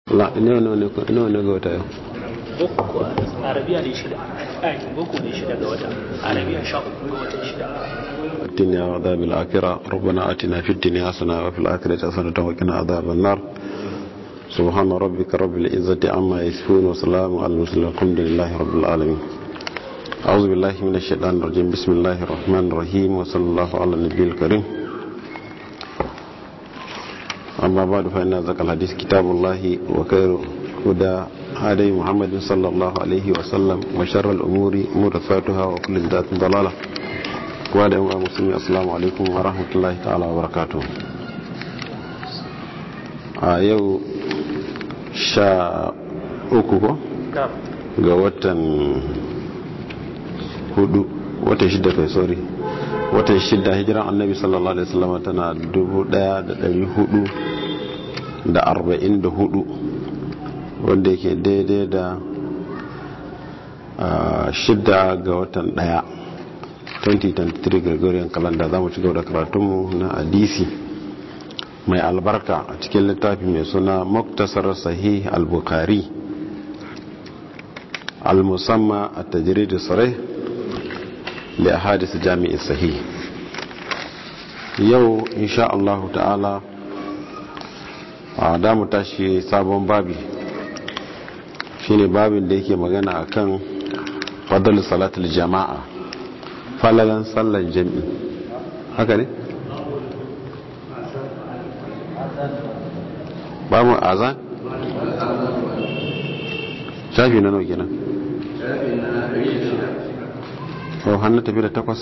la ne ne ne ne ga wata yau boko arabiya ne shida ai boko ne shida ga wata arabiya sha uku ga watan shida الدنيا وعذاب الآخرة ربنا آتنا في الدنيا حسنة وفي الآخرة حسنة وقنا عذاب النار سبحان ربك رب العزة عما يصفون وسلام على المرسلين الحمد لله رب العالمين أعوذ بالله من الشيطان الرجيم بسم الله الرحمن الرحيم وصلى الله على النبي الكريم أما بعد فإن ذكر الحديث كتاب الله وخير هدى هدي محمد صلى الله عليه وسلم وشر الأمور محدثاتها وكل بدعة ضلالة وعلى أمة المسلمين السلام عليكم ورحمة الله تعالى وبركاته a yau sha uku ko ga watan hudu watan shida kai sorry watan shida hijiran annabi sallallahu alaihi wasallam tana dubu daya da dari hudu da arba'in da hudu wanda yake daidai da shida ga watan daya 2023 gregorian calendar za mu ci gaba da karatunmu na hadisi mai albarka a cikin littafi mai suna muktasar sahih al-bukhari al-musamma a tajrid sarai li ahadith jami'i sahih yau insha Allah ta'ala a da mu tashi sabon babi shine babin da yake magana akan fadl salatul jama'a falalan sallar jami'i haka ne ba mu azan shafi na nau kenan o hannu tafi da takwas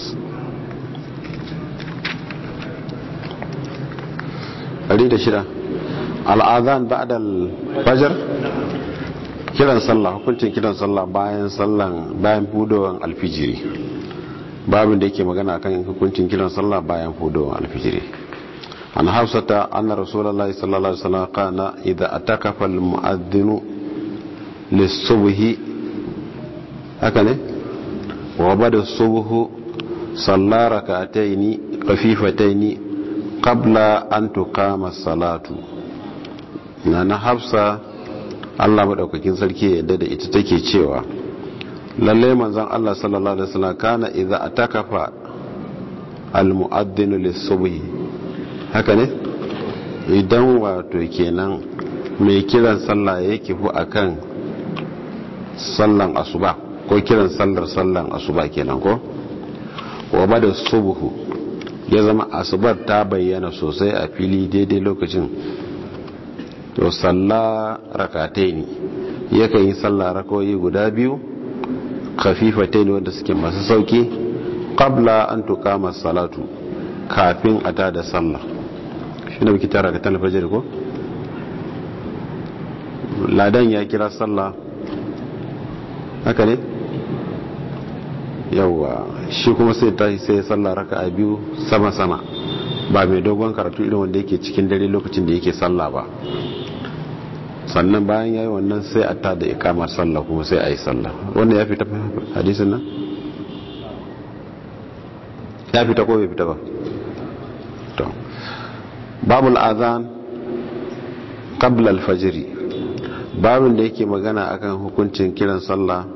ɗari da shida al'azan ba da fajar kiran sallah hukuncin kiran sallah bayan sallan bayan fudowan alfijiri babin da yake magana akan hukuncin kiran sallah bayan fudowan alfijiri عن حفصة أن رسول الله صلى الله عليه وسلم قال إذا أتكف المؤذن للصبح هكذا وبدا الصبح صلى ركعتين خفيفتين قبل أن تقام الصلاة نانا حفصة Allah madaukakin sarki yadda da ita take cewa lalle manzon Allah sallallahu alaihi wasallam kana idza atakafa al-mu'adhdhin lis-subhi haka ne idan wato kenan mai kiran sallah ya kifu akan sallan asuba ko kiran sallar sallan asuba kenan ko wa bada subuhu ya zama asubar ta bayyana sosai a fili daidai lokacin to salla rakatai ne yakan yi sallah rakoyi guda biyu kafifatai ne wanda suke masu sauki qabla an tuqama salatu kafin a tada sallah shi ne muke tara ga talfajar ko ladan ya kira sallah haka ne yawwa shi kuma sai tashi sai sallah raka a biyu sama-sama ba mai dogon karatu irin wanda yake cikin dare lokacin da yake sallah ba sannan bayan ya yi wannan sai a tada ikamar sallah kuma sai a yi sallah wannan ya fita hadisin nan ya fita ko bai fita ba to babul azan qabla al-fajr babin da yake magana akan hukuncin kiran sallah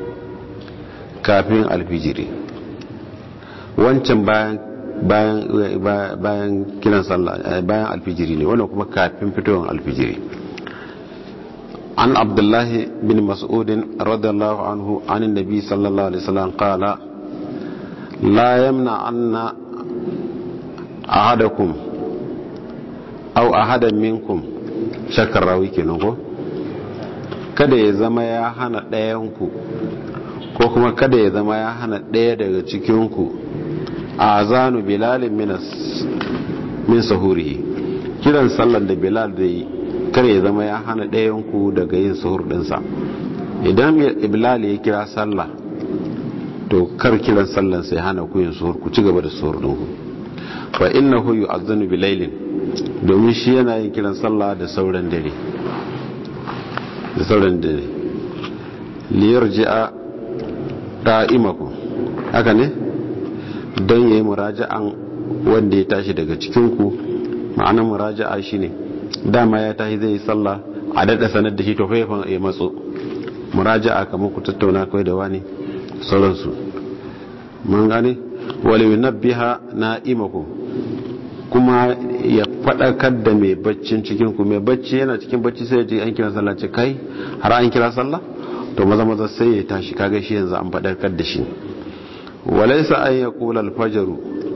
kafin alfijiri wancan bayan bayan bayan kiran sallah bayan alfijiri ne wannan kuma kafin fitowar alfijiri an abdullah bin mas'ud radiyallahu anhu an annabi sallallahu alaihi wasallam qala la yamna anna ahadakum au ahadan minkum shakkar rawi kenan ko kada ya zama ya hana ɗayanku ko kuma kada ya zama ya hana ɗaya daga cikinku a zanu bilalin min sahurihi kiran sallan da bilal da yi kada ya zama ya hana ɗayanku daga yin sahur ɗinsa idan bilal ya kira sallah to kar kiran sallan sai hana ku yin sahur ku ci gaba da sahur ɗinku fa innahu yu'azzanu bilailin domin shi yana yin kiran sallah da sauran dare da sauran dare liyar ji'a da'imaku haka ne don yayi muraja'an wanda ya tashi daga cikinku ma'anar muraja'a shine dama ya tashi zai yi sallah a daɗa sanar da shi to fa ya matso muraja'a kamar ku tattauna kai da wani sauransu mun gane wali yunabbiha na'imakum kuma ya faɗakar da mai baccin cikin ku mai bacci yana cikin bacci sai ya ji an kira sallah ce kai har an kira sallah to maza maza sai ya tashi kaga shi yanzu an faɗakar da shi walaysa an yaqula al-fajr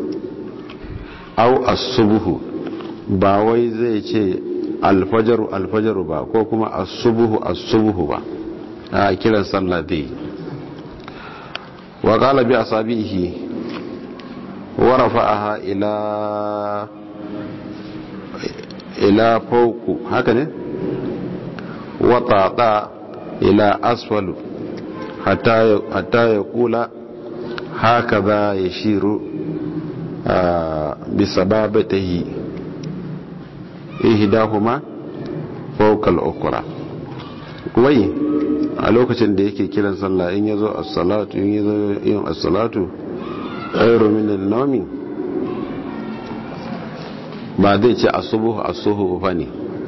aw as-subh ba wai zai ce al-fajr al-fajr ba ko kuma as-subh as-subh ba a kiran sallah dai wa qala bi asabihi wa rafa'aha ila ila fawqu haka ne wa tata ila asfalu hatta hatta yaqula hakaza yashiru bi sababatihi ihdahuma fawqa al-ukhra wai a lokacin da yake kiran sallah in yazo as-salatu in yazo yin as-salatu khairu min an-nawmi ba zai ce asubuhu asuhu fa ne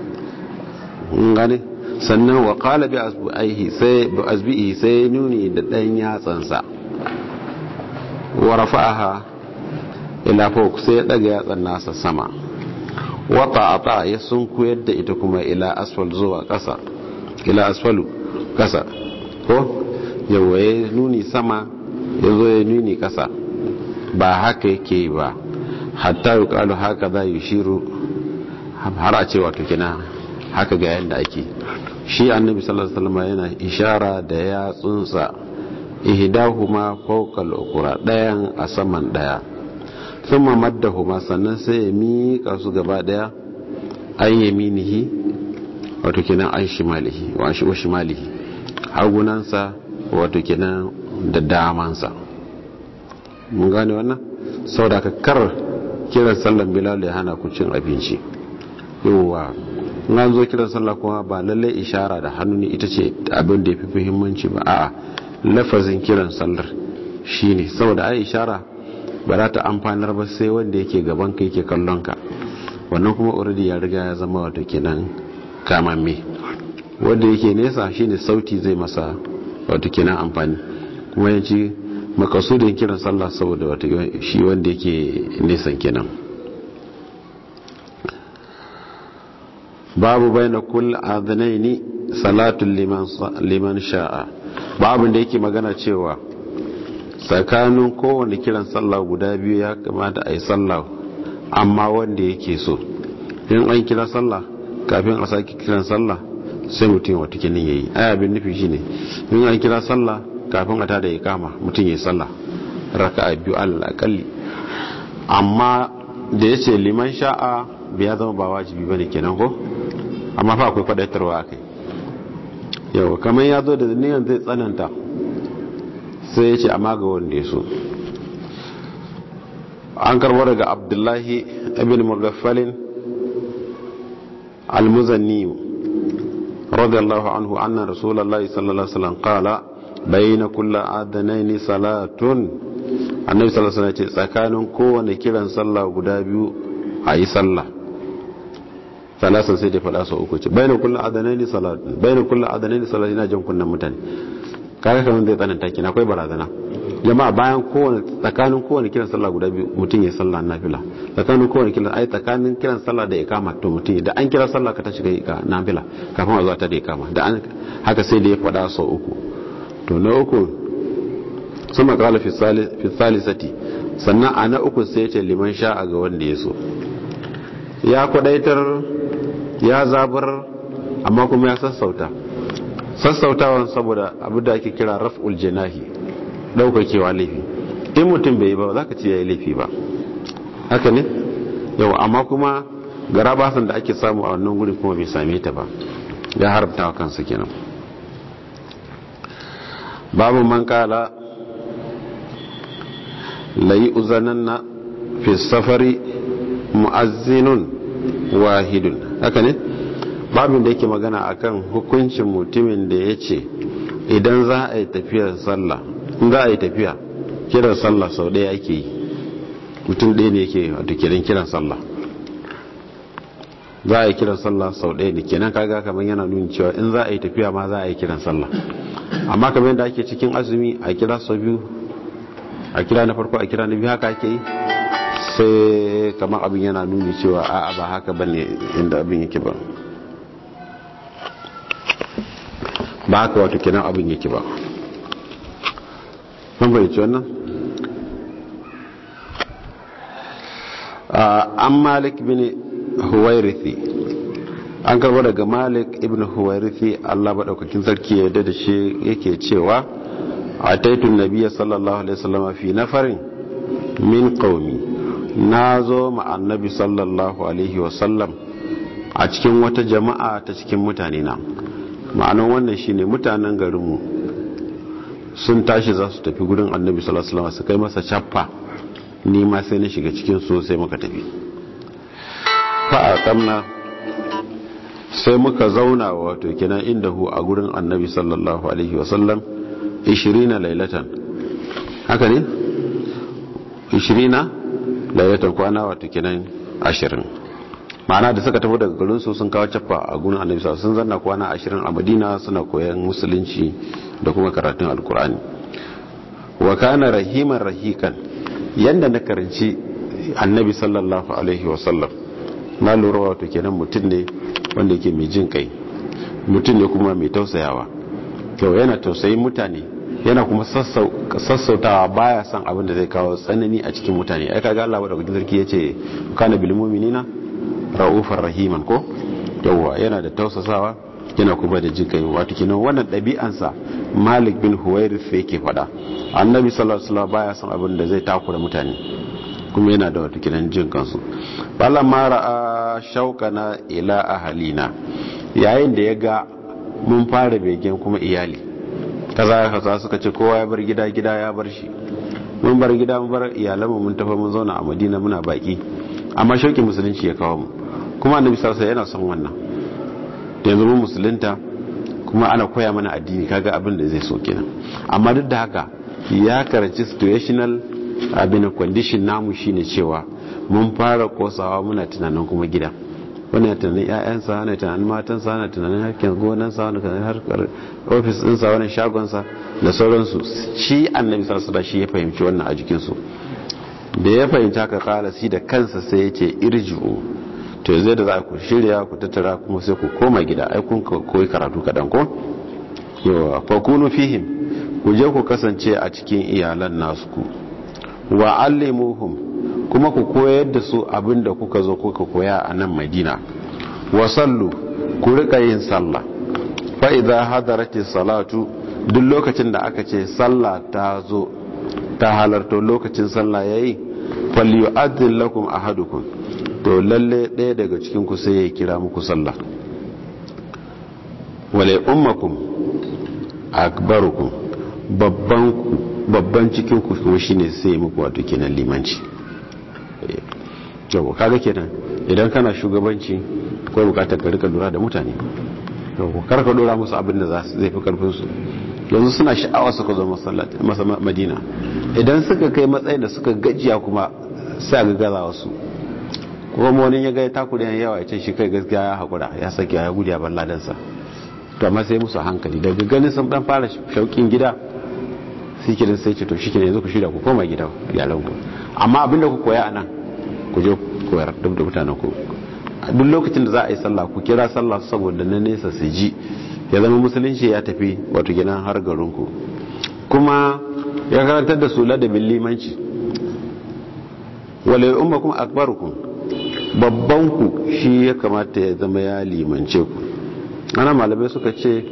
gane sannan wa qala bi asbihi sai bi asbihi sai nuni da dan yatsansa wa rafa'aha ila fawq sai ya daga yatsan nasa sama wa ta'ata ya sunkuyar da ita kuma ila asfal zuwa kasa ila asfalu kasa ko yawa ya nuni sama ya zo ya nuni kasa ba haka yake ba hatta yi kalu haka za yi shiru har a cewa tukina haka ga yadda ake shi annabi sallallahu alaihi wasallam yana ishara da yatsunsa ihdahuma fawqa al-ukra dayan a saman daya thumma maddahuma sannan sai ya mika su gaba daya an yaminihi wato kenan an shimalihi wa shi shimalihi hagunansa wato kenan da damansa mun gane wannan saboda ka kar kiran sallan bilal ya hana ku cin abinci yawwa an zo kiran sallah kuma ba lallai ishara da hannu ne ita ce abin da ya fi muhimmanci ba a'a lafazin kiran sallar shine saboda ai ishara ba za ta amfanar ba sai wanda yake gaban ka yake kallon ka wannan kuma already ya riga ya zama wato kenan kamamme wanda yake nesa shine sauti zai masa wato kenan amfani kuma yanci makasudin kiran sallah saboda wato shi wanda yake nesan kenan babu baina kull adhnaini salatun liman liman sha'a babu da yake magana cewa tsakanin kowane kiran sallah guda biyu ya kamata a yi sallah amma wanda yake so in an kira sallah kafin a sake kiran sallah sai mutum wata kinin yayi ai abin nufi shine in an kira sallah kafin a tada ya kama mutum ya yi sallah raka'a biyu alal akalli amma da yace liman sha'a bai zama ba wajibi bane kenan ko amma fa akwai fadaitarwa akai yau kamar ya zo da niyan zai tsananta sai ya ce amma ga wanda ya so an karbo daga abdullahi ibn mughaffalin al-muzanni radiyallahu anhu anna rasulullahi sallallahu alaihi wasallam qala bayna kulli adanaini salatun annabi sallallahu alaihi wasallam ce tsakanin kowane kiran sallah guda biyu ayi sallah salasan sai da faɗa sau uku ce bayan kullum adanaini salatun bayan kullum adanaini salatun yana jan kunnan mutane kaga kamar zai tsananta kina akwai barazana jama'a bayan kowane tsakanin kowane kiran sallah guda biyu mutum ya sallah nafila tsakanin kowane kiran ai tsakanin kiran sallah da ikama to mutum da an kira sallah ka tashi ga nafila kafin a zuwa ta da ikama da an haka sai da ya faɗa sau uku to na uku sun makala fi salisati sannan a na uku sai ce liman sha'a ga wanda ya so ya kwadaitar ya zabar amma kuma ya sassauta sassautawan saboda abu da ake kira raf'ul janahi daukakewa laifi in mutum bai yi ba za ka ce ya yi laifi ba haka ne yau amma kuma gara basan da ake samu a wannan guri kuma bai same ta ba ya haramta wa kansa kenan babu man kala layi uzananna fi safari mu'azzinun wahidun haka ne babin da yake magana akan hukuncin mutumin da ya ce idan za a yi tafiyar sallah in za a yi tafiya kiran sallah sau ɗaya ake yi mutum ɗaya ne yake wato kiran kiran sallah za a yi kiran sallah sau ɗaya ne kenan kaga kamar yana nuni cewa in za a yi tafiya ma za a yi kiran sallah amma kamar yadda ake cikin azumi a kira sau biyu a kira na farko a kira na biyu haka ake yi sai kamar abin yana nuni cewa a ba haka ba ne inda abin yake ba ba haka wato kenan abin yake ba mun bayyace wannan an malik bin huwairithi an karbo daga malik ibn huwairithi allah maɗaukakin sarki ya da shi yake cewa a taitun nabiya sallallahu alaihi wasallam fi nafarin min qaumi na zo ma annabi sallallahu alaihi wasallam a cikin wata jama'a ta cikin mutane na ma'anan wannan shine mutanen garinmu sun tashi za su tafi gudun annabi sallallahu alaihi wasallam su kai masa cappa ni ma sai na shiga cikin su sai muka tafi fa'a kamna sai muka zauna wato kenan inda hu a gurin annabi sallallahu alaihi wasallam 20 lailatan haka ne 20 lailatan kwana wato kenan 20 ma'ana da suka tafi daga garin su sun kawo cappa a gurin annabi sallallahu sun zanna kwana 20 a madina suna koyan musulunci da kuma karatun alkur'ani wa kana rahiman rahikan yanda na karanci annabi sallallahu alaihi wasallam na lura wato kenan mutum ne wanda yake mai jin kai mutum ne kuma mai tausayawa kyau yana tausayin mutane yana kuma sassautawa baya son abin da zai kawo tsanani a cikin mutane ai kaga Allah wadda gudun sarki yace kana bil mu'minina raufar rahiman ko yawwa yana da tausasawa yana kuma da jin kai wato kenan wannan ɗabi'ansa Malik bin Huwairith yake faɗa annabi sallallahu alaihi wasallam baya son abin da zai takura mutane kuma yana da wato kenan jin kansu bala mara a shaukana ila ahalina yayin da ya ga mun fara begen kuma iyali kaza kaza suka ce kowa ya bar gida gida ya bar shi mun bar gida mun bar iyalanmu mun tafi mun zauna a madina muna baki amma shauki musulunci ya kawo mu kuma annabi sallallahu yana son wannan yanzu mun musulunta kuma ana koya mana addini kaga abin da zai so kenan amma duk da haka ya karanci situational abin condition namu shine cewa mun fara kosawa muna tunanin kuma gida wani tunanin ƴaƴansa wani tunanin matansa wani tunanin harkar gonansa wani tunanin harkar ofis ɗinsa wani shagonsa da sauransu shi annabi sarsada shi ya fahimci wannan a jikinsu da ya fahimci haka kala shi da kansa sai ya ce irji'u to zai da za ku shirya ku tattara kuma sai ku koma gida ai kun koyi karatu kaɗan ko yawa fa kunu fihim ku je ku kasance a cikin iyalan nasu ku wa allimuhum kuma ku koyar da su abinda kuka zo kuka koya a nan madina wa sallu ku rika yin sallah fa idza hadaratis salatu duk lokacin da aka ce sallah ta zo ta halarto lokacin sallah yayi falyu'adhdhin lakum ahadukum to lalle ɗaya daga cikin ku sai ya kira muku sallah wale ummakum akbarukum babban babban cikin ku kuma shine sai muku wato kenan limanci yau kaga kenan idan kana shugabanci ko bukatar ka rika lura da mutane yau kar ka dora musu abin da zai fi karfin su yanzu suna sha'awa suka zo masa madina idan suka kai matsayin da suka gajiya kuma sai ga gaza wasu kuma wani ya ga takuri yawa ya ce shi kai gaskiya ya haƙura ya sake ya gudu ya bar ladansa to amma sai musu hankali daga ganin sun dan fara shauƙin gida sai kidan sai ce to shi kenan yanzu ku shirya ku koma gida iyalan ku amma abinda ku koya anan ku je koyar duk da mutanen ku duk lokacin da za a yi sallah ku kira sallah saboda na nesa su ji ya zama musulunci ya tafi wato gidan har garin ku kuma ya karantar da su ladabin limanci wale umma kuma akbarukum babban ku shi ya kamata ya zama ya limance ku ana malamai suka ce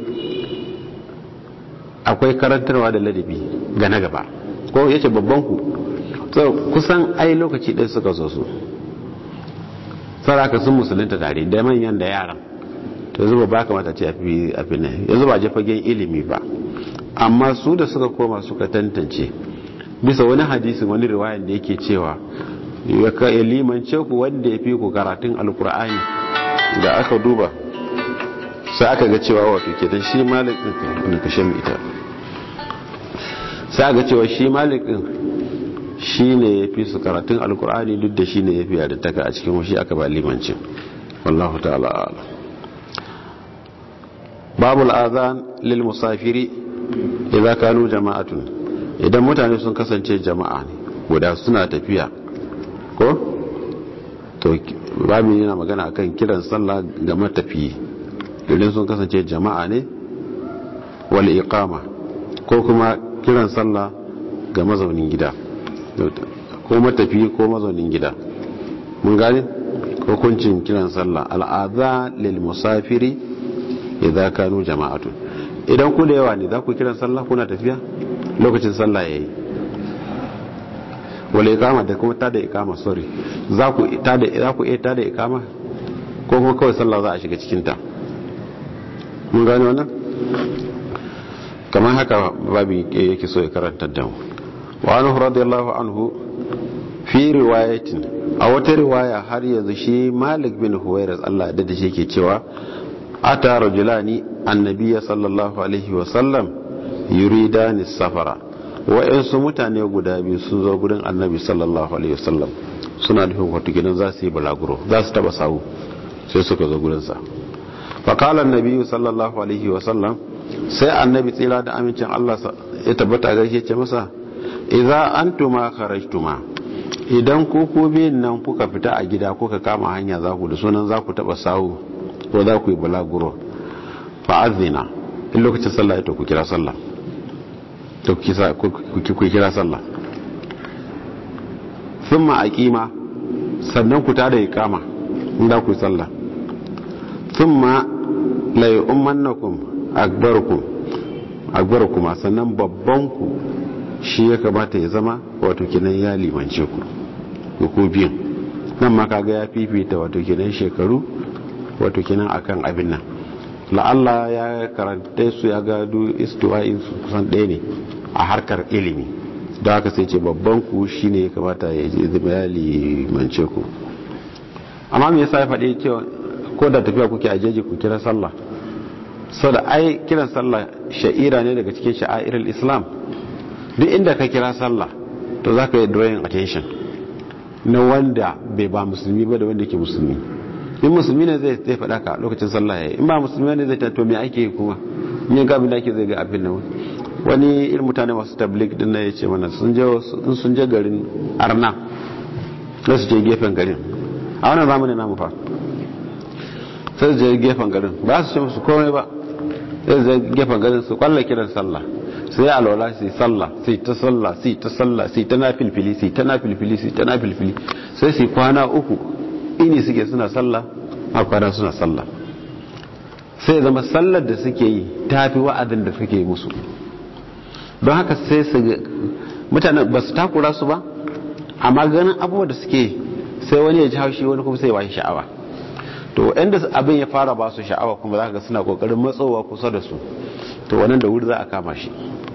akwai karantarwa da ladabi ga na gaba ko yace babban ku kusan ai lokaci ɗaya suka zo su saraka sun musulunta tare da manyan da yaran to zuba ba kamata ce a fi nan yanzu ba je fagen ilimi ba amma su da suka koma suka tantance bisa wani hadisi wani riwayan da yake cewa ya limance ku wanda ya fi ku karatun alkur'ani da aka duba sai aka ga cewa wato ke dan shi malik din wanda kashe mu ita sai aka cewa shi malik din shi ne ya fi su karatun alkur'ani duk da shi ne ya fi da taka a cikin washi aka ba limancin wallahu ta'ala a'lam babu al'adhan lil musafiri idza kanu jama'atun idan mutane sun kasance jama'a ne guda suna tafiya ko to babu yana magana akan kiran sallah ga matafiyi idan sun kasance jama'a ne wal iqama ko kuma kiran sallah ga mazaunin gida ko matafiyi ko mazaunin gida mun gane hukuncin kiran sallah al'adha lil musafiri idza kanu jama'atun idan ku da yawa ne za ku kiran sallah kuna tafiya lokacin sallah yayi wala ikama da kuma tada ikama sorry za ku tada za ku iya tada ikama ko kuma kawai sallah za a shiga cikin ta mun gane wannan kamar haka babu yake so ya karanta da mu wa anhu radiyallahu anhu fi riwayatin a wata riwaya har yanzu shi Malik bin Huwairas Allah da shi ke cewa ata rajulani annabiya sallallahu alaihi wasallam yuridani safara wa'yansu mutane guda biyu sun zo gudun annabi sallallahu alaihi wasallam suna nufin wato gidan za su yi balaguro za su taba sawu sai suka zo gudunsa fakalar nabi sallallahu alaihi wasallam sai annabi tsira da amincin allah ya tabbata gaishe ce masa idza antuma kharajtuma idan ku ku biyun nan kuka fita a gida kuka kama hanya za ku da sunan za ku taba sawu ko za ku yi balaguro fa'azina in lokacin sallah ya to ku kira sallah to ku kira sallah sun ma'aƙima sannan ku tada ikama inda ku yi sallah sun ma layi umarnakum akbarkum sannan babbanku shi ya kamata ya zama wato kinan ya limance ku ku biyan nan ma kaga ya fifita wato kinan shekaru wato kinan akan abin nan la'alla ya karanta su ya gado istiwa'in su kusan ɗaya ne a harkar ilimi da haka sai ce babban ku shine ya kamata ya zama ya limance ku amma me yasa ya faɗi cewa ko da tafiya kuke a jeji ku kira sallah sau da ai kiran sallah sha'ira ne daga cikin sha'airar islam duk inda ka kira sallah to za ka yi drawing attention na wanda bai ba musulmi ba da wanda ke musulmi in musulmi ne zai zai faɗa ka lokacin sallah yayi in ba musulmi ne zai ta to me ake kuma yin ga abin da ake zai ga abin nan wani irin mutane masu tablik din na yace mana sun je in sun je garin arna sai su je gefen garin a wannan zamanin namu fa sai su je gefen garin ba su ce musu komai ba sai su je gefen garin su kwalla kiran sallah sai alwala sai sallah sai ta sallah sai ta sallah sai ta nafilfili sai ta nafilfili sai ta nafilfili sai su kwana uku ini suke suna sallah a kwana suna sallah sai zama sallar da suke yi ta fi wa'adin da suke musu don haka sai su mutane ba su takura su ba amma ganin abubuwa da suke sai wani ya ji haushi wani kuma sai ba shi sha'awa to inda abin ya fara ba su sha'awa kuma za ka suna kokarin matsowa kusa da su to wannan da wuri za a kama shi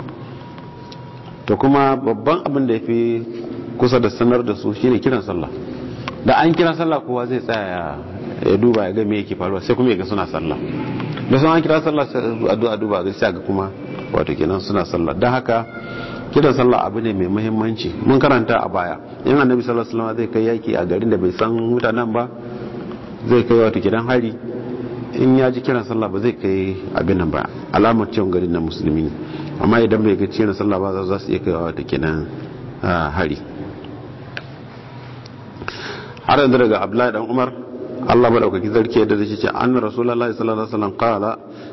to kuma babban abin da ya fi kusa da sanar da su shine kiran sallah da an kira sallah kowa zai tsaya ya duba ya ga me yake faruwa sai kuma ya ga suna sallah da sun an kira sallah sai addu'a duba ga sai ga kuma wato kenan suna sallah dan haka kiran sallah abu ne mai muhimmanci mun karanta a baya in annabi sallallahu alaihi wasallam zai kai yaki a garin da bai san mutanen ba zai kai wato gidan hari in ya ji kiran sallah ba zai kai abin nan ba alamar cewa garin na musulmi ne amma idan bai ga kiran sallah ba za su iya kai wato kenan hari har yanzu daga abdullahi dan umar Allah madaukaki zarki da zai ce anna rasulullahi sallallahu alaihi wasallam qala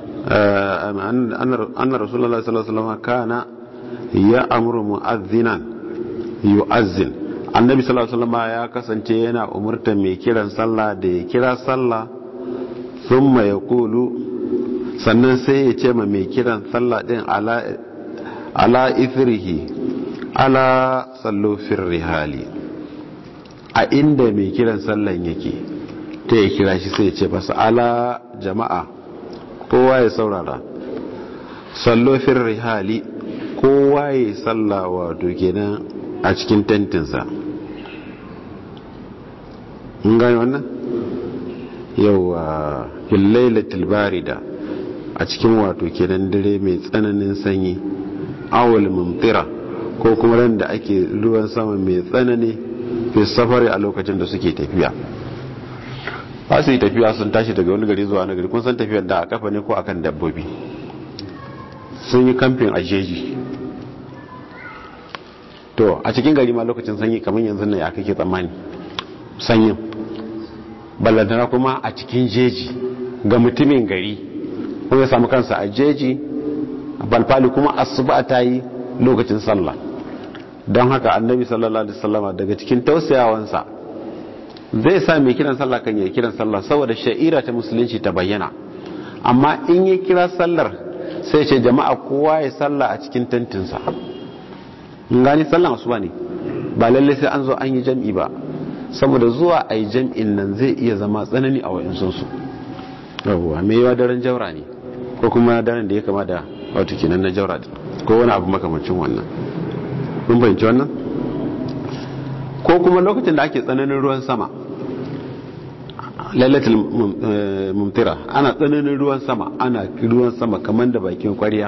anna rasulullahi sallallahu alaihi wasallam kana ya amuru mu'azzinan yu'azzin annabi sallallahu alaihi wasallam ya kasance yana umurta mai kiran sallah da ya kira sallah thumma yaqulu sannan sai ya ce ma mai kiran sallah din ala ala ithrihi ala sallu fir rihali a inda mai kiran sallan yake ta ya kira shi sai ya ce masa ala jama'a kowa ya saurara sallo fir rihali kowa ya salla wato kenan a cikin tentinsa in gani wannan yauwa fillailatul barida a cikin wato kenan dare mai tsananin sanyi awal mumtira ko kuma ran da ake ruwan sama mai tsanani fi safari a lokacin da suke tafiya ba su yi tafiya sun tashi daga wani gari zuwa wani gari kun san tafiyar da a kafa ne ko akan dabbobi sun yi kamfin a jeji to a cikin gari ma lokacin sanyi kamar yanzu ne ya kake tsammani sanyin ballantana kuma a cikin jeji ga mutumin gari ko ya samu kansa a jeji balfali kuma asuba ta yi lokacin sallah don haka annabi sallallahu alaihi wasallama daga cikin tausayawansa zai sa mai kiran sallah kan yi kiran sallah saboda sha'ira ta musulunci ta bayyana amma in ya kira sallar sai ce jama'a kowa ya sallah a cikin tantinsa gani sallan asuba ne ba lalle sai an zo an yi jam'i ba saboda zuwa a yi jam'in nan zai iya zama tsanani a wa'insunsu yawwa mai yawa daren jaura ne ko kuma daren da ya kama da wato kenan na jaura ko wani abu makamancin wannan kun fahimci wannan ko kuma lokacin da ake tsananin ruwan sama lailatul mumtira ana tsananin ruwan sama ana ruwan sama kamar da bakin kwariya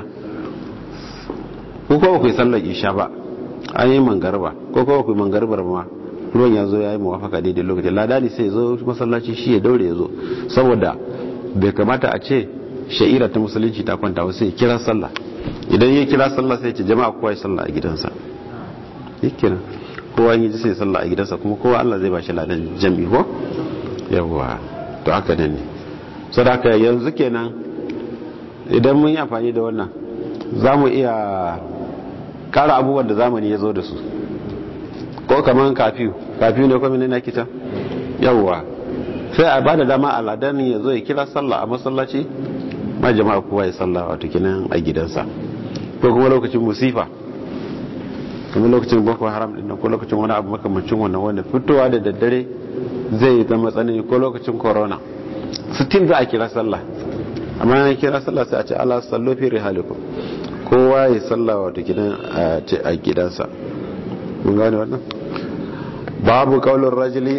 ko kuma ku yi sallar isha ba an yi mangarba ko kuma ku yi mangarbar ma ruwan ya zo ya yi mawafaka daidai lokacin ladani sai zo masallaci shi ya daure ya zo saboda bai kamata a ce sha'ira ta musulunci ta kwanta wasu ya kira sallah idan ya kira sallah sai ce jama'a kowa ya sallah a gidansa yake nan kowa yi sai sallah a gidansa kuma kowa Allah zai ba shi ladan jami'i ko yawwa to haka ne sadaka yanzu kenan idan mun yi amfani da wannan za mu iya kara abubuwan da zamani ya zo da su ko kamar kafiyu kafiyu ne kwamini na kita yawwa sai a bada dama aladan ya zo ya kira sallah a masallaci ma jama'a kowa ya sallah wato kinan a gidansa ko kuma lokacin musifa kuma lokacin boko haram din ko lokacin wani abu makamancin wannan wanda fitowa da daddare zai zama tsanani ko lokacin corona sittin za a kira sallah amma ya kira sallah sai a ce ala sallo fi rihalikum kowa ya sallah wato gidan a gidansa mun gane wannan babu kaulin rajuli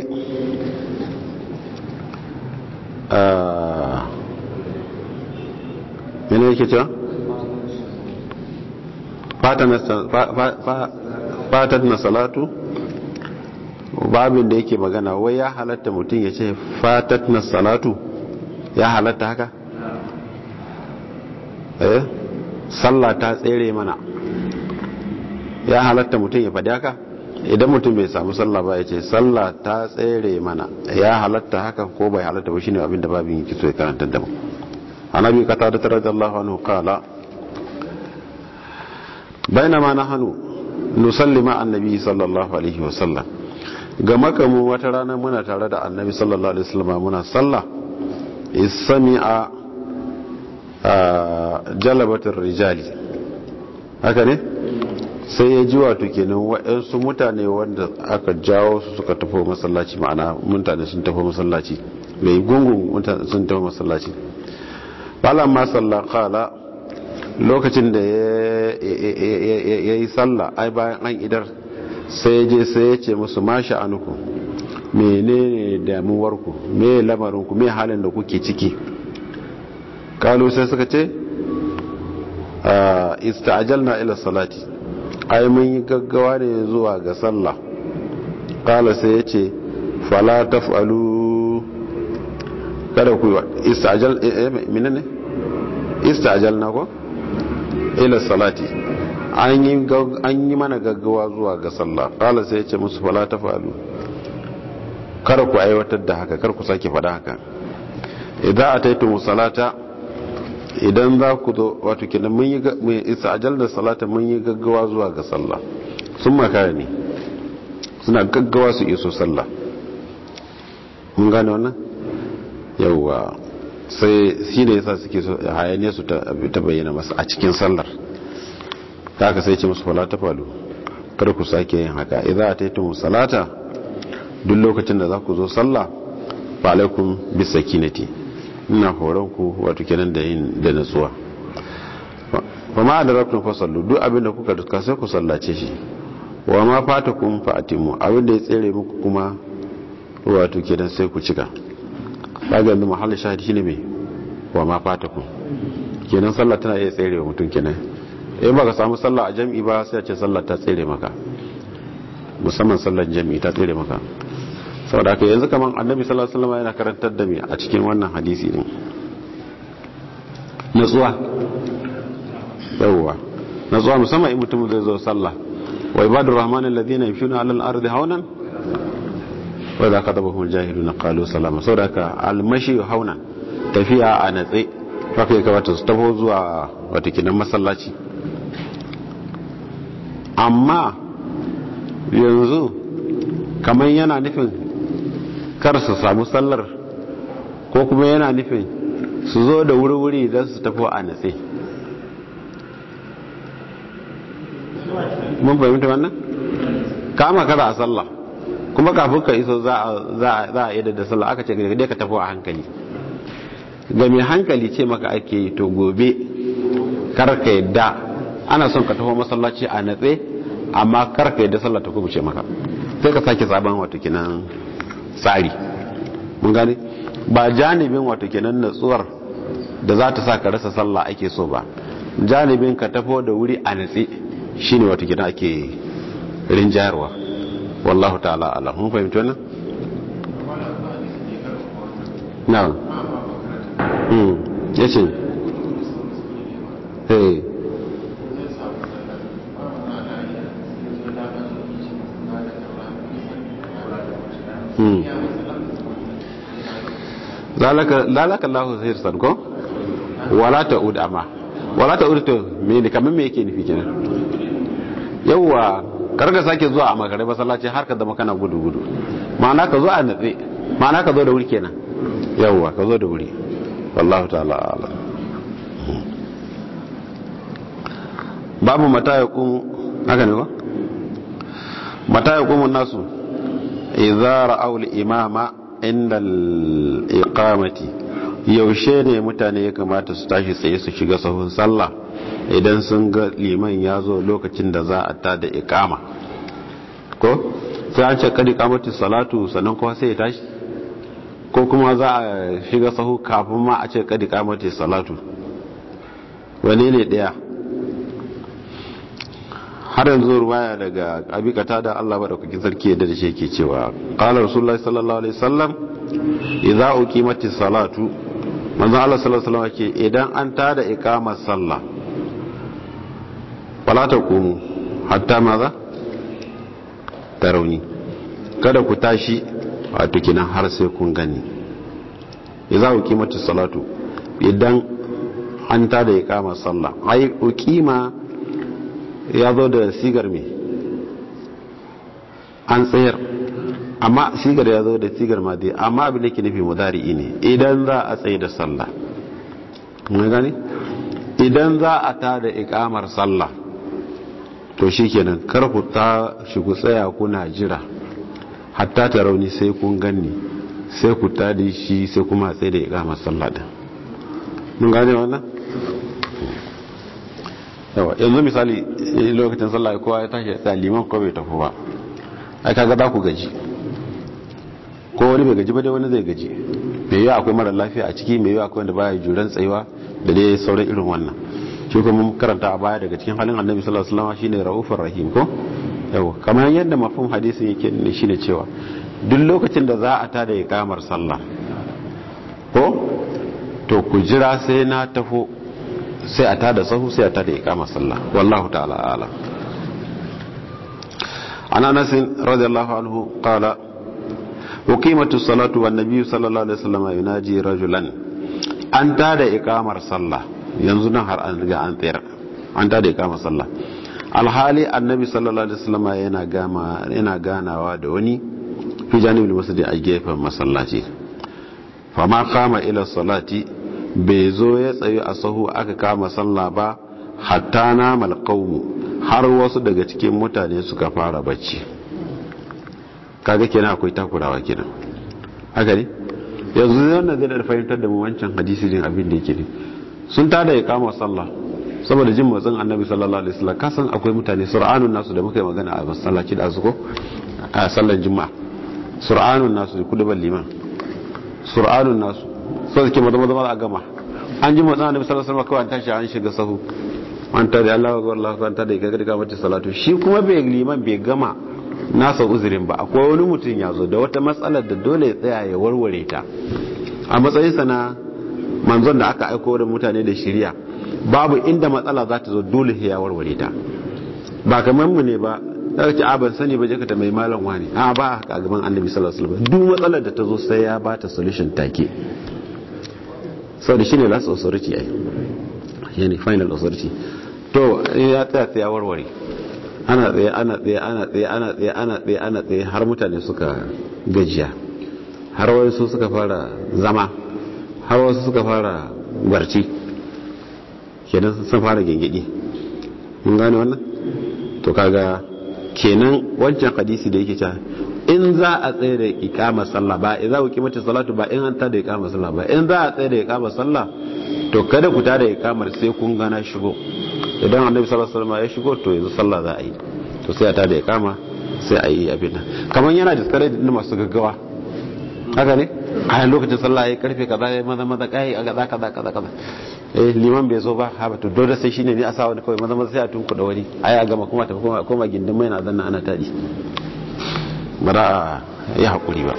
mene yake cewa fatan na salatu babin da yake magana wai ya halatta mutum ya ce fatat na salatu ya halatta haka eh sallah ta tsere mana ya halatta mutum ya faɗi haka idan mutum bai samu sallah ba ya ce sallah ta tsere mana ya halatta haka ko bai halatta ba shine abin da babin yake so ya karanta da mu annabi kata da radiyallahu anhu qala bainama nahnu nusalli ma annabi sallallahu alaihi wasallam ga makamu wata rana muna tare da annabi sallallahu alaihi wasallam muna sallah isami'a jalabatar rijali haka ne sai ya ji wato kenan waɗansu mutane wanda aka jawo su suka tafi masallaci ma'ana mutane sun tafi masallaci mai gungun mutane sun tafi masallaci balan ma sallah kala lokacin da ya yi sallah ai bayan an idar sai je sai ya ce musu ma sha'anuku menene damuwarku me lamarinku me halin da kuke ciki kalu sai suka ce ista'ajalna ila salati ai mun yi gaggawa ne zuwa ga sallah kala sai ya ce fala taf'alu kada ku ista'ajal menene ista'ajalna ko ila salati an yi an yi mana gaggawa zuwa ga sallah kala sai ya ce musu fala taf'alu kada ku aiwatar da haka kar ku sake faɗa haka idan ataitu salata idan za ku zo wato kenan mun yi isa ajal da salata mun yi gaggawa zuwa ga sallah sun makara ne suna gaggawa su iso sallah mun gane wannan yauwa sai shi da yasa suke so hayaniya su ta bayyana masa a cikin sallar ta haka sai ce musu fala ta falu kar ku sake yin haka idan a taitun salata duk lokacin da za ku zo sallah fa alaikum bisakinati ina horon ku wato kenan da yin da natsuwa wa ma da rabtun fasallu duk abinda kuka duka sai ku sallace shi wa ma fatakum fa atimu abinda ya tsere muku kuma wato kenan sai ku cika kaga yanzu mahallin shahidi shine me wa ma fatakum kenan sallah tana iya tsere wa mutum kenan eh baka samu sallah a jami'i ba sai a ce sallah ta tsere maka musamman sallar jami'i ta tsere maka saboda haka yanzu kaman annabi sallallahu alaihi wasallam yana karantar da mu a cikin wannan hadisi din natsuwa yawwa natsuwa musamman in mutum zai zo sallah wa ibadur rahman alladhina yamshuna alal ardi haunan wa idha khatabahum jahiluna qalu salama saboda haka almashi haunan tafiya a natse haka ya kamata su taho zuwa wata kinan masallaci amma yanzu kamar yana nufin kar su samu sallar ko kuma yana nufin su zo da wuri-wuri don su tafi a natse mun fahimta wannan kama kada a sallah kuma kafin ka iso za a yi da sallah aka ce dai ka tafi a hankali ga mai hankali ce maka ake yi to gobe karka yadda ana son ka taho masallaci a natse amma karka yadda sallah ta kubuce maka sai ka sake sabon wato kinan tsari mun gane ba janibin wato kinan natsuwar da za ta sa ka rasa sallah ake so ba janibin ka tafo da wuri a natse shine wato kinan ake rinjayarwa wallahu ta'ala ala mun fahimci wannan na'am hmm yace eh lalaka Allah zai san ko wala ta'ud amma wala ta'ud to me ne kamar me yake nufi kenan yawa karga sake zuwa a makare masallaci har ka zama kana gudu gudu ma'ana ka zo a natse ma'ana ka zo da wuri kenan yawa ka zo da wuri wallahu ta'ala ala babu mata ya kun haka ne ko mata ya kun nasu idza ra'aw al-imama inda al-iqamati yaushe ne mutane ya kamata su tashi tsaye su shiga sahun sallah idan sun ga liman ya zo lokacin da za a ta da iqama ko sai an ce kadi kamati salatu sannan kuma sai ya tashi ko kuma za a shiga sahu kafin ma a ce kadi kamati salatu wane ne daya har yanzu ruwaya daga abikata da Allah madaukakin sarki yadda da shi yake cewa qala rasulullahi sallallahu alaihi wasallam idza uqimatis salatu manzo Allah sallallahu alaihi wasallam yake idan an tada iqamar sallah wala taqumu hatta maza tarawni kada ku tashi wato kinan har sai kun gani idza uqimatis salatu idan an tada iqamar sallah ai uqima ya zo da sigar me an tsayar amma sigar ya zo da sigar ma dai amma abin da ke nufi mudari'i ne idan za a tsaye da sallah mun gani idan za a ta da ikamar sallah to shikenan kar ku ta shi ku tsaya kuna jira hatta ta rauni sai kun ganni sai ku ta da shi sai kuma tsaye da ikamar sallah din mun gane wannan yawa yanzu misali lokacin sallah kowa ya tashi ya liman ko bai tafi ba ai kaga za ku gaji ko wani bai gaji ba dai wani zai gaji mai yiwa akwai mara lafiya a ciki mai yiwa akwai wanda baya juran tsayuwa da dai sauran irin wannan shi kuma mun karanta a baya daga cikin halin annabi sallallahu alaihi wasallam shine raufur rahim ko yawa kamar yadda mafhum hadisin yake ne shine cewa duk lokacin da za a tada ikamar sallah ko to ku jira sai na tafo sai a tada sahu sai a tada ikamar sallah wallahu ta'ala a'lam عن انس رضي الله عنه قال وقيمة الصلاة والنبي صلى الله عليه وسلم يناجي رجلا an tada ikamar sallah yanzu nan har an riga an tsayar an tada ikamar sallah alhali annabi sallallahu alaihi wasallam yana gama yana ganawa da wani fi janibul masjid a gefen masallaci fama kama ila salati bai zo ya tsayu a sahu aka kama sallah ba hatta namal qaumu har wasu daga cikin mutane suka fara bacci kaga kenan akwai takurawa kenan haka ne yanzu wannan zai da fahimtar da mu wancan hadisi din abin da yake ne sun tada ya kama sallah saboda jin motsin annabi sallallahu alaihi wasallam kasan akwai mutane sur'anun nasu da muka yi magana a masallaci da azuko a sallar juma'a sur'anun nasu da kudubar liman sur'anun nasu so suke maza maza a gama an ji motsin annabi sallallahu alaihi wasallam kawai an tashi an shiga sahu an tare Allah wa Allah an tare ga ga mace salatu shi kuma bai liman bai gama nasa uzurin ba akwai wani mutum ya zo da wata matsalar da dole ya tsaya ya warware ta a matsayinsa na manzon da aka aiko da mutane da shirya babu inda matsala za ta zo dole ya warware ta ba kamar mu ne ba daga ce a ban sani ba je ka mai malam wani a ba a gaban annabi sallallahu alaihi wasallam duk matsalar da ta zo sai ya ba ta solution take sau da shine last authority ai yani final authority to ya tsaya sai ya warware ana tsaye ana tsaye ana tsaye ana tsaye ana tsaye ana tsaye har mutane suka gajiya har wasu suka fara zama har wasu suka fara barci kenan sun fara gengedi mun gane wannan to kaga kenan wancan hadisi da yake cewa in za a tsaye da ikama sallah ba in za ku kimanta salatu ba in an tada ikama sallah ba in za a tsaye da ikama sallah to kada ku tada ikamar sai kun gana shigo idan annabi sallallahu alaihi wasallam ya shigo to yanzu sallah za a yi to sai a tada ikama sai a yi abin nan kamar yana discourage din masu gaggawa haka ne a lokacin sallah ya karfe kaza ya maza maza kai a kaza kaza kaza kaza eh liman bai zo ba ha ba to dole sai shine ne a sa wani kawai maza maza sai a tunku da wani ai a gama kuma ta koma koma gindin mai na zanna ana tadi ba za a yi hakuri ba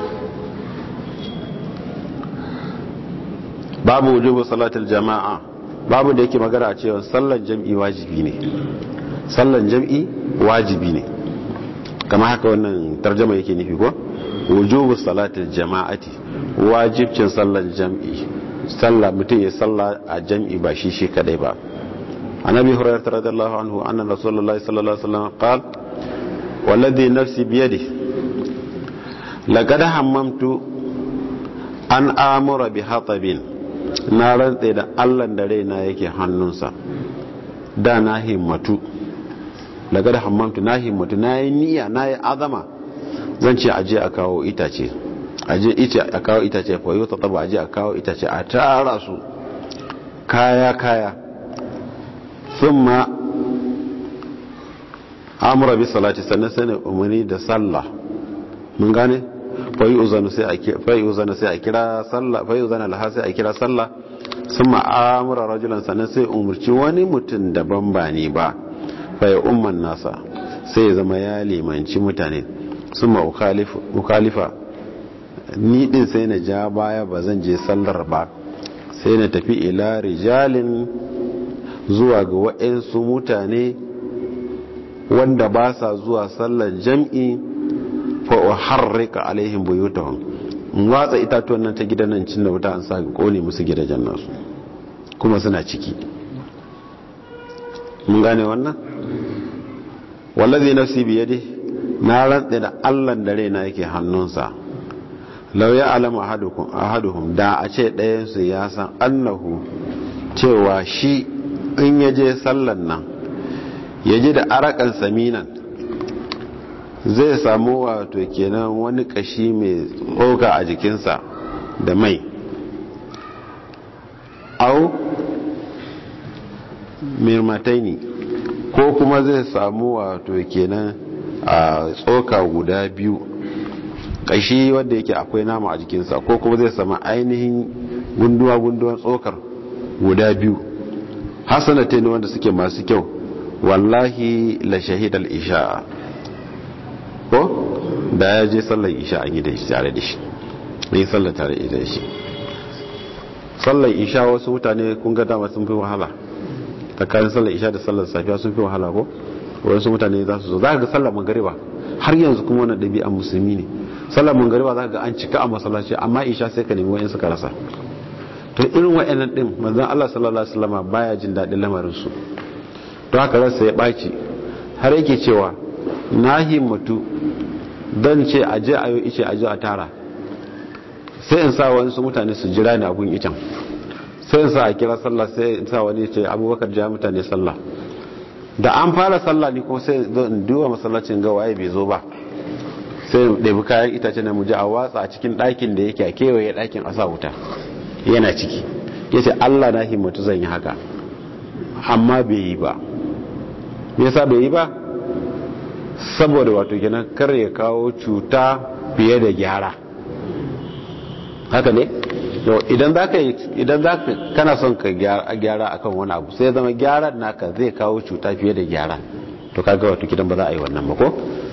babu wujubu salatul jama'a babu da yake magana a cewa sallan jam'i wajibi ne sallan jam'i wajibi ne kama haka wannan tarjama yake nufi ko wujubu salatul jama'ati wajibcin sallan jam'i sallah mutum ya salla a jam'i ba shi shi kadai ba annabi hurairah radiyallahu anhu anna rasulullahi sallallahu alaihi wasallam qal walladhi nafsi biyadi laqad hammamtu an amura bi hatabin na rantse da Allah da raina yake hannunsa da na himmatu laqad hammamtu na himmatu na yi niyya na yi azama zan ce aje a kawo itace aje ice a kawo itace fa yau taba aje a kawo itace a tara su kaya kaya thumma amura bi salati sannan sai ne umarni da sallah mun gane fa yi uzana sai a fa yi uzana sai a kira sallah fa yi uzana laha sai a kira sallah thumma amura rajulan sannan sai umurci wani mutum daban ba ni ba fa ya umman nasa sai ya zama ya limanci mutane summa ukhalifa ni din sai na ja baya ba zan je sallar ba sai na tafi ila rijalin zuwa ga waɗansu mutane wanda ba sa zuwa sallar jam'i fa uharrika alaihim buyutahum in watsa itatuwan nan ta gidan nan cin da wuta an sa kone musu gidajen nasu kuma suna ciki mun gane wannan wallazi nafsi biyadi na rantsa da Allah da raina yake hannunsa lau ya alama ahaduhum da a ce ɗayansu ya san annahu cewa shi in ya je sallan nan ya ji da arakan saminan zai samu wato kenan wani kashi mai tsoka a jikinsa da mai au mirmataini ko kuma zai samu wato kenan a tsoka guda biyu kashi wanda yake akwai nama a jikinsa ko kuma zai sama ainihin gunduwa-gunduwan tsokar guda biyu hasanate ne wanda suke masu kyau wallahi la shahidal isha ko da ya je sallar isha an yi da shi tare da shi yi sallar tare da shi sallar isha wasu mutane kun ga dama sun fi wahala tsakanin sallar isha da sallar safiya sun fi wahala ko wasu mutane za su zo za ka ga sallar magariba har yanzu kuma wani ɗabi'an musulmi ne sallar magariba za ka ga an cika a masallaci amma isha sai ka nemi wa'in suka rasa to irin wa'annan ɗin manzan Allah sallallahu alaihi wasallam baya jin daɗin lamarin su to haka rasa ya ɓaci har yake cewa na himmatu don ce a je a yi ice a je a tara sai in sa wani su mutane su jira ni a gun icen sai in sa a kira sallah sai in sa wani ce abubakar ja mutane sallah da an fara sallah ni ko sai in duba masallacin ga waye bai zo ba sai ɗabi kayan itace na muje a watsa a cikin ɗakin da yake a kewaye ɗakin a sa wuta yana ciki ya ce allah na himmatu zan yi haka amma bai yi ba me yasa bai yi ba saboda wato kenan kar ya kawo cuta fiye da gyara haka ne idan za ka idan za ka kana son ka gyara akan wani abu sai zama gyaran naka zai kawo cuta fiye da gyara to kaga wato kidan ba za a yi wannan ba ko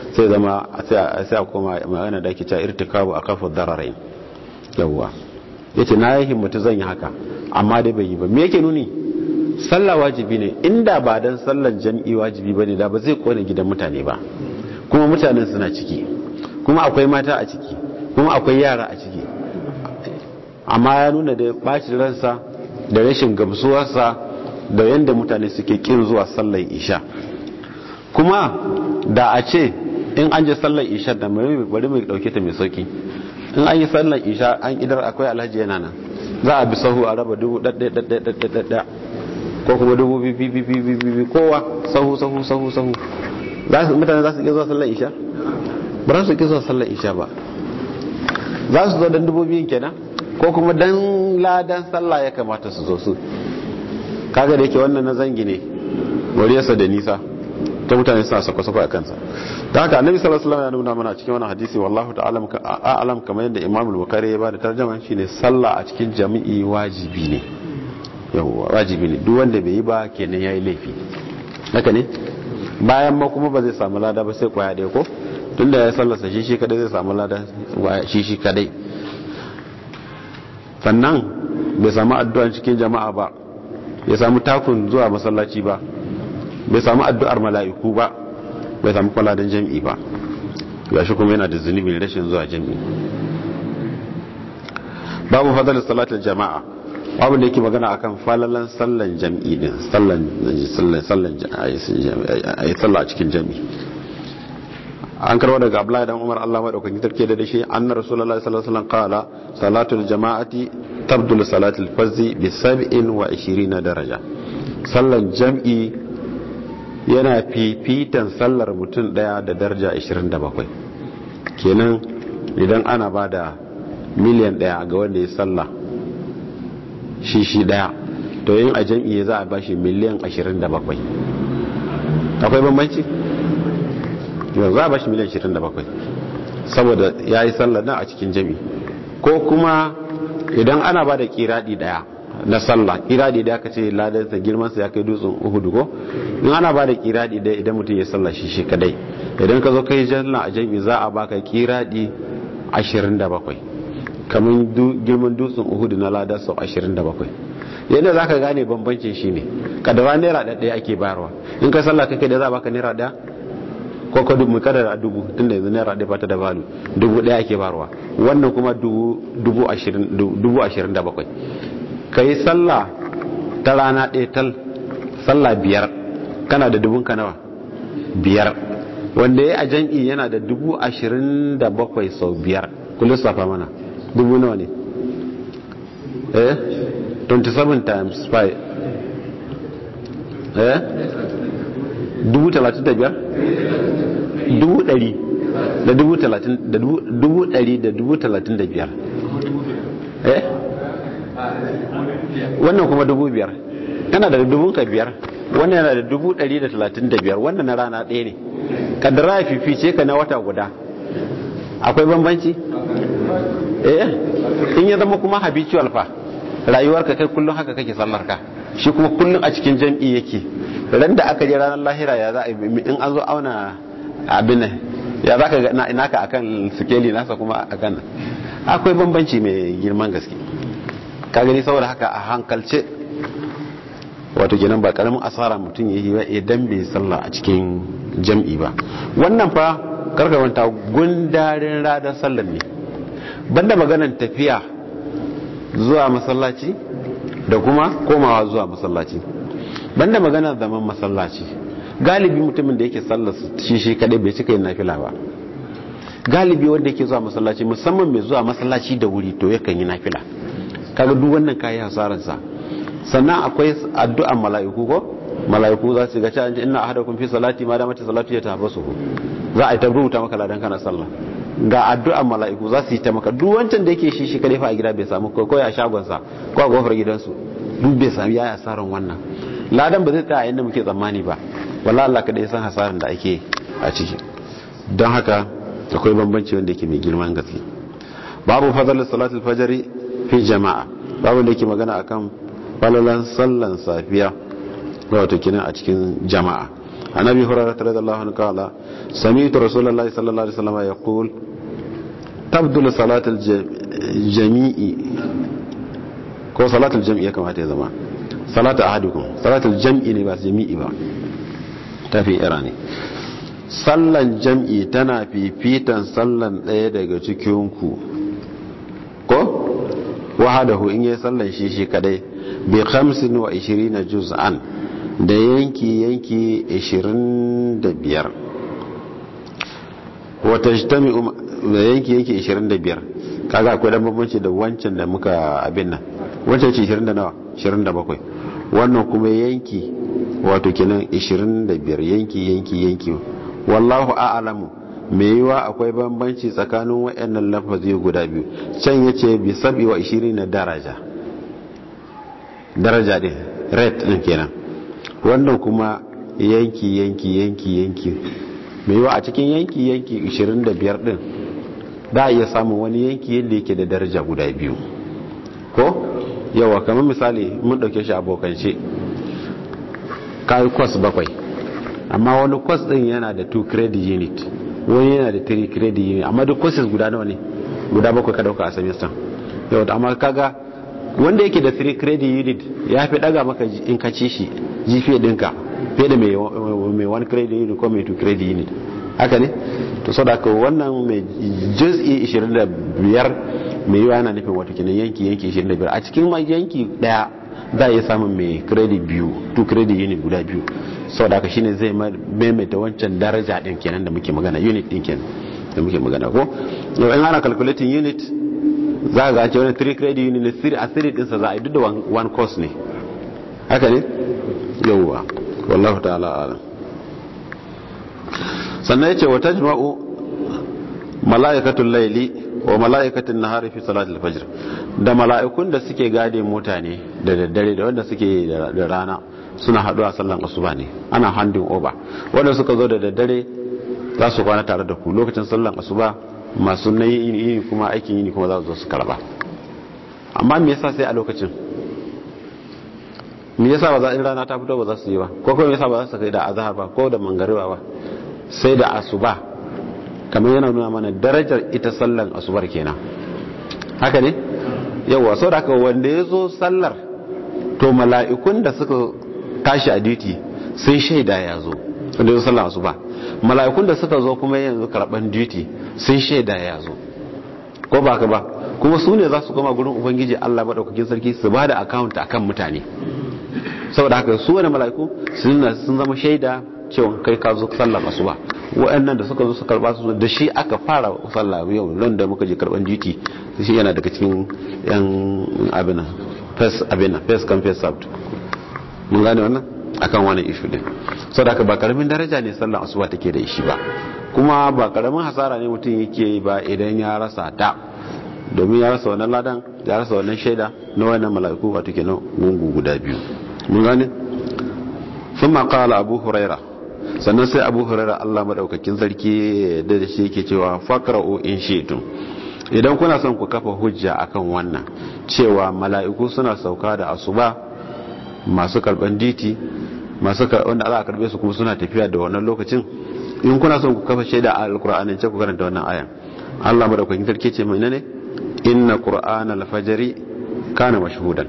sai zama sai a koma magana da ake cewa irtikabu a kafa dararain yawwa yace na yi himmatu zan yi haka amma dai bai yi ba me yake nuni sallah wajibi ne inda ba dan sallan jam'i wajibi bane da ba zai kone gidan mutane ba kuma mutanen suna ciki kuma akwai mata a ciki kuma akwai yara a ciki amma ya nuna da bacin ransa da rashin gamsuwarsa da yadda mutane suke kin zuwa sallar isha kuma da a ce in an je sallar isha da bari mai dauke ta mai sauki in an yi sallar isha an idar akwai alhaji yana nan za a bi sahu a raba dubu ɗaɗɗaɗɗaɗɗaɗɗa ko kuma dubu bibi kowa sahu sahu sahu sahu mutane za su iya zuwa sallar isha ba za su iya zuwa sallar isha ba za su zo don dubu biyun kenan ko kuma dan ladan sallah ya kamata su zo su kaga da yake wannan na zangi ne wariyarsa da nisa ta mutane suna sako-sako a kansa da haka annabi sallallahu alaihi wasallam ya nuna mana cikin wannan hadisi wallahu ta'ala a'lam kamar yadda imam al-bukhari ya bada tarjuma shine sallah a cikin jami'i wajibi ne yawa wajibi ne duk wanda bai yi ba kenan yayi laifi haka ne bayan ma kuma ba zai samu lada ba sai kwaya ɗaya ko tunda ya sallarsa shi shi kadai zai samu lada shi shi kadai sannan bai samu addu'ar cikin jama'a ba bai samu takun zuwa masallaci ba bai samu addu'ar mala'iku ba bai samu kwaladan jami'i ba ga shi kuma yana da zunubin rashin zuwa jami'i babu fadalar salatar jama'a babu da yake magana akan falalan sallan jami'i din sallan sallan a yi sallah a cikin jami'i an karwa daga abdullahi dan umar Allah madaukakin sarki da dashi anna rasulullahi sallallahu alaihi wasallam qala salatul jama'ati tabdul salatul fazzi bi 27 daraja sallan jam'i yana fifitan sallar mutum daya da daraja 27 kenan idan ana bada miliyan daya ga wanda ya salla shi shi daya to yin a jam'i za a bashi miliyan 27 akwai bambanci yau za a bashi miliyan 27 saboda ya yi sallar nan a cikin jami ko kuma idan ana ba da kiradi daya na sallah kiradi daya ka ce ladarsa girmansa ya kai dutsen uhudu ko in ana ba da kiradi daya idan mutum ya sallah shi shi kadai idan ka zo kai janna a jami za a baka kiradi 27 kamar girman dutsen uhudu na ladar sau 27 yadda za ka gane bambancin shi ne kadara naira ɗaya ake bayarwa in ka sallah kake da za a baka naira ɗaya ko ka dubu kada da dubu tunda yanzu naira ɗaya bata da balu dubu ɗaya ake barwa wannan kuma dubu ashirin da bakwai ka yi sallah ta rana ɗaya tal sallah biyar kana da dubun ka nawa biyar wanda ya a jam'i yana da dubu ashirin da bakwai sau biyar kullum safa mana dubu nawa ne eh 27 times 5 eh dubu talatin da biyar dubu ɗari da dubu talatin da dubu ɗari da dubu talatin da biyar eh wannan kuma dubu biyar kana da dubun ka biyar wannan yana da dubu ɗari da talatin da biyar wannan na rana ɗaya ne kaddara ya fifice ka na wata guda akwai bambanci eh in ya zama kuma habitual fa rayuwarka kai kullum haka kake sallar ka shi kuma kullum a cikin jam'i yake ran da aka je ranar lahira ya za in an zo auna abin ya za ka ga naka akan sikeli nasa kuma akan akwai bambanci mai girman gaske ka gani saboda haka a hankalce wato kenan ba karamin asara mutum ya yi idan bai sallah a cikin jam'i ba wannan fa karkamanta gundarin radar sallar ne banda maganan tafiya zuwa masallaci da kuma komawa zuwa masallaci banda maganar zaman masallaci galibi mutumin da yake sallar shi shi kadai bai cika yin nafila ba galibi wanda yake zuwa masallaci musamman mai zuwa masallaci da wuri to yakan yi nafila kaga duk wannan kayi hasaran sa sannan akwai addu'an mala'iku ko mala'iku za su ga cewa inna ahadakum fi salati ma damata salatu ya tabasu za a yi ta rubuta maka ladan kana sallah ga addu'an mala'iku za su yi ta maka duk wancan da yake shi shi kadai fa a gida bai samu ko a shagon sa ko a gofar gidansu duk bai sami yayi hasaran wannan ladan ba zai tsaya yadda muke tsammani ba wallahi Allah kadai san hasaran da ake a ciki don haka akwai bambanci wanda yake mai girman gaske babu fadalin salatul fajri fi jama'a babu da yake magana akan falalan sallan safiya wato kinan a cikin jama'a عن ابي هريره رضي الله عنه قال سمعت رسول الله صلى الله عليه وسلم يقول تبدل صلاه الجميع ko salatul jam'i ya kamata ya zama salatu ahadukum salatul jam'i ne ba jami'i ba tafi ira ne sallan jam'i tana fifitan sallan ɗaya daga cikinku ko wahadahu in yi sallan shi shi kadai bi 25 juz'an da yanki yanki 25 wata jitami da yanki yanki 25 kaga akwai dan bambanci da wancan da muka abin nan wancan ce 20 da nawa 27 wannan kuma yanki wato kenan 25 yanki yanki yanki wallahu a'lamu me yiwa akwai bambanci tsakanin wayannan lafazi guda biyu can yace bi sabi wa 20 na daraja daraja din rate din kenan wannan kuma yanki yanki yanki yanki me yiwa a cikin yanki yanki 25 din da a iya samun wani yanki yadda yake da daraja guda biyu ko yawa kamar misali mun dauke shi abokance kayi kwas bakwai amma wani kwas din yana da 2 credit unit wani yana da 3 credit unit amma duk courses guda nawa ne guda bakwai ka dauka a semester yau amma kaga wanda yake da 3 credit unit ya fi daga maka in ka ci shi GPA dinka fiye da mai 1 credit unit ko mai 2 credit unit haka ne to sau da ka wannan mai juz'i 25 mai yiwa yana nufin wata kinan yanki yanki 25 a cikin yanki daya za a iya samun mai credit biyu 2 credit unit guda biyu sau da aka shine zai maimaita wancan daraja din kenan da muke magana unit din kenan da muke magana ko yau in ana calculating unit za ga ce wani 3 credit unit ne a 3 dinsa za a yi duk da one course ne haka ne yauwa wallahu ta'ala alam sannan yace wa tajma'u mala'ikatul layli wa mala'ikatin nahari fi salatul fajr da mala'ikun da suke gade mutane da daddare da wanda suke da rana suna haɗuwa sallan asuba ne ana handin over wanda suka zo da daddare za su kwana tare da ku lokacin sallan asuba masu na yini kuma aikin yini kuma za su zo su karba amma me yasa sai a lokacin me yasa ba za in rana ta fito ba za su yi ba ko kuma me yasa ba za su kai da azhar ba ko da mangariba ba sai da asuba kamar yana nuna mana darajar ita sallan asubar kenan haka ne yawa sau da haka wanda ya zo sallar to mala'ikun da suka tashi a duty sai shaida ya zo wanda ya zo sallar asuba mala'ikun da suka zo kuma yanzu karban duty sai shaida ya zo ko ba ka ba kuma su ne za su koma gurin ubangiji allah maɗaukakin sarki su ba da account akan mutane saboda haka su wani mala'iku sun zama shaida cewa kai ka zo sallar asuba wa'annan da suka zo su karba su da shi aka fara sallah yau nan da muka je karban duty shi yana daga cikin yan abina first abina first come first served mun gane wannan akan wani issue din saboda ba karamin daraja ne sallar asuba take da shi ba kuma ba karamin hasara ne mutum yake ba idan ya rasa ta domin ya rasa wannan ladan ya rasa wannan shaida na wannan mala'iku wato kenan gungu guda biyu mun gane ثم قال أبو هريرة sannan sai abu hurara Allah madaukakin sarki da shi yake cewa faqra'u in shi'tum idan kuna son ku kafa hujja akan wannan cewa mala'iku suna sauka da asuba masu karban diti masu wanda za a karbe su kuma suna tafiya da wannan lokacin in kuna son ku kafa shaida a alqur'anin ce ku karanta wannan ayan Allah madaukakin sarki ce mai ne inna qur'ana al-fajri kana mashhudan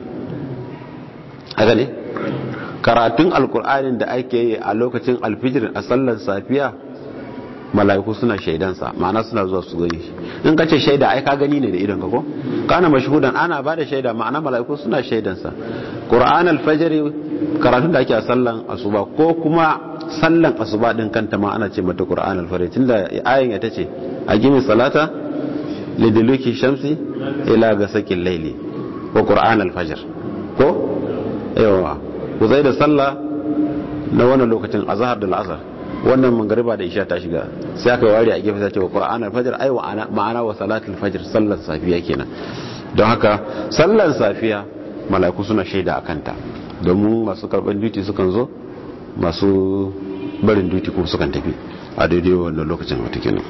haka ne karatun alkur'anin da ake yi a lokacin alfijir a sallar safiya mala'iku suna shaidansa ma'ana suna zuwa su gani in ka ce shaida ai ka gani ne da idon ka ko kana mashhudan ana ba da shaida ma'ana mala'iku suna shaidansa qur'an alfajr karatun da ake a sallan asuba ko kuma sallan asuba din kanta ma ana ce mata qur'an alfajr tunda ayin ita ce aqimi salata liduluki shamsi ila gasaqil layli wa qur'an alfajr ko yawa ku zai da sallah na wannan lokacin azhar da al'asar wannan mangariba da isha ta shiga sai aka ware a gefe ta ce wa qur'an al-fajr ai wa ma'ana wa salatul fajr sallar safiya kenan don haka sallar safiya mala'iku suna shaida akan ta domin masu karban duty sukan zo masu barin duty kuma sukan tafi a daidai wannan lokacin wata kenan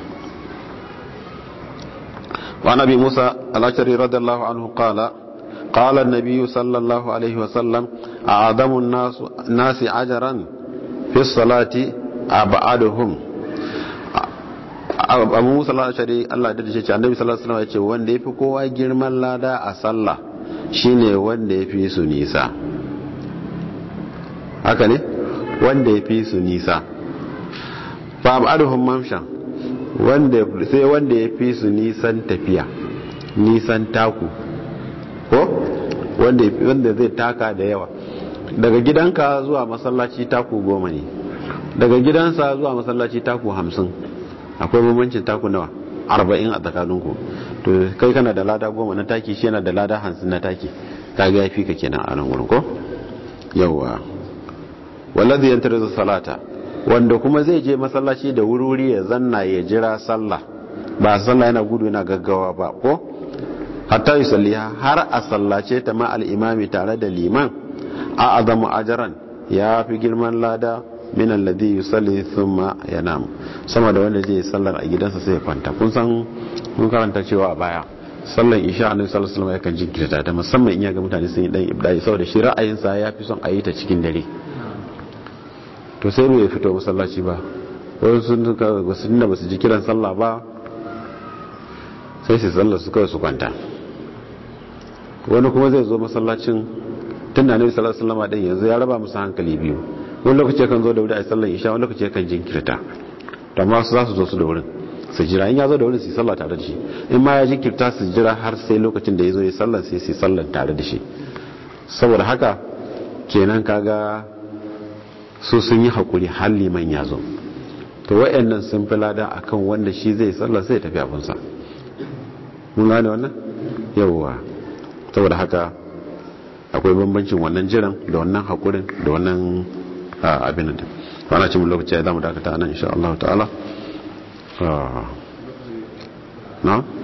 wa nabi musa al-ashari radiyallahu anhu qala قال النبي صلى الله عليه وسلم أعظم الناس, الناس عجرا في الصلاة abaduhum abu musa al-ashari Allah da ce annabi sallallahu alaihi wasallam ya ce wanda yafi kowa girman lada a sallah shine wanda yafi su nisa haka ne wanda yafi su nisa fa abaduhum mamshan wanda sai wanda yafi su nisan tafiya nisan taku ko wanda wanda zai taka da yawa daga gidanka zuwa masallaci taku goma ne daga gidansa zuwa masallaci taku hamsin akwai bambancin taku nawa arba'in a tsakaninku to kai kana da lada goma na taki shi yana da lada hamsin na taki kaga ya fi ka kenan a nan wurin ko yawwa wallazi yantar da salata wanda kuma zai je masallaci da wuri ya zanna ya jira sallah ba sallah yana gudu yana gaggawa ba ko hatta yusalliha har a sallace ta ma al-imami tare da liman a azamu ajaran ya fi girman lada min alladhi yusalli thumma yanam sama da wanda zai sallar a gidansa sai ya kwanta kun san kun karanta cewa a baya sallar isha annabi sallallahu alaihi wasallam yakan jinkirta ta musamman in ya ga mutane sun yi dan ibdai saboda shi ra'ayinsa ya fi son a yi ta cikin dare to sai bai fito masallaci ba wani sun ka wasu da basu ji kiran sallah ba sai su sallar su kawai su kwanta wani kuma zai zo masallacin tun da annabi sallallahu alaihi wasallam din yanzu ya raba musu hankali biyu wani lokaci kan zo da wuri a sallar isha wani lokaci kan jinkirta to amma su za su zo su da wurin su jira in ya zo da wurin su yi sallah tare da shi in ma ya jinkirta su jira har sai lokacin da ya zo ya sallar sai su yi sallar tare da shi saboda haka kenan kaga su sun yi hakuri har liman ya zo to wayannan sun fi lada akan wanda shi zai sallar sai ya tafi abunsa mun gane wannan yawwa saboda haka akwai bambancin wannan jiran da wannan hakurin da wannan abin da ana cin lokaci ya zama dakata nan insha Allah ta'ala na